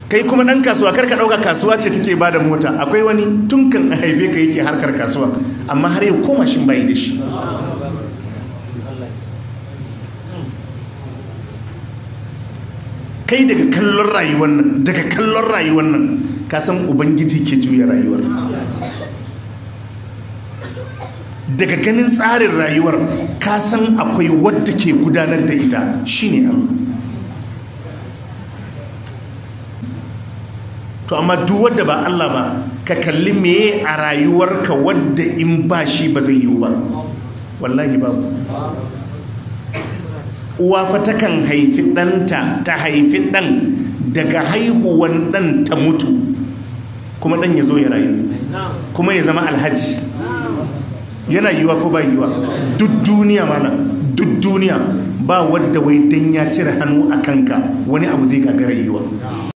kai kuma ɗan kasuwa karka ɗauka kasuwa ce take ba da mota akwai wani tun kan a haife ka yake harkar kasuwa amma har yau ko mashin bayi da shi kai daga kallon rayuwar nan daga kallon rayuwar nan ka san ubangiji ke juya rayuwar daga ganin tsarin rayuwar ka san akwai wadda ke gudanar da ita shine Allah to amma duk wadda ba Allah ba ka kalli meye a rayuwarka wadda in ba shi ba zai yiwu ba wallahi babu uwa fa takan haifi ɗanta ta haifi ɗan daga haihuwan ɗan ta mutu kuma ɗan ya zo ya rayu kuma ya zama alhaji yana yiwa ko ba yiwa duk duniya mana duk duniya ba wadda wai dan ya cire hannu a kanka wani abu zai gagara yiwa